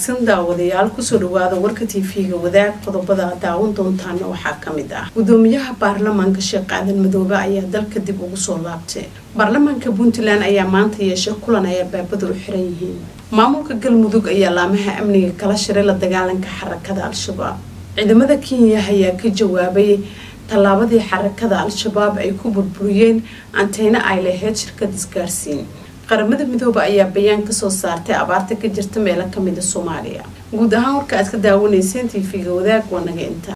wanaagsan daawadayaal kusoo dhawaada warka tv-ga wadaag qodobada aad daawan doontaana waxaa kamid ah gudoomiyaha baarlamaanka sheekh aadan madoobe ayaa dalka dib ugu soo laabtay baarlamaanka puntland ayaa maanta yeeshay kulan ay albaabada u xiran yihiin maamulka galmudug ayaa laamaha amniga kala shiray la dagaalanka xarakada al-shabaab ciidamada kenya ayaa ka jawaabay tallaabadii xarakada al-shabaab ay ku burburiyeen anteyna ay lahayd shirkad isgaarsiin qaramada midoobe ayaa bayaan kasoo saartay abaarta ka jirta meelo kamida soomaaliya guud ahaan warka aad ka daawanayseen tv-ga wadaag waa naga inta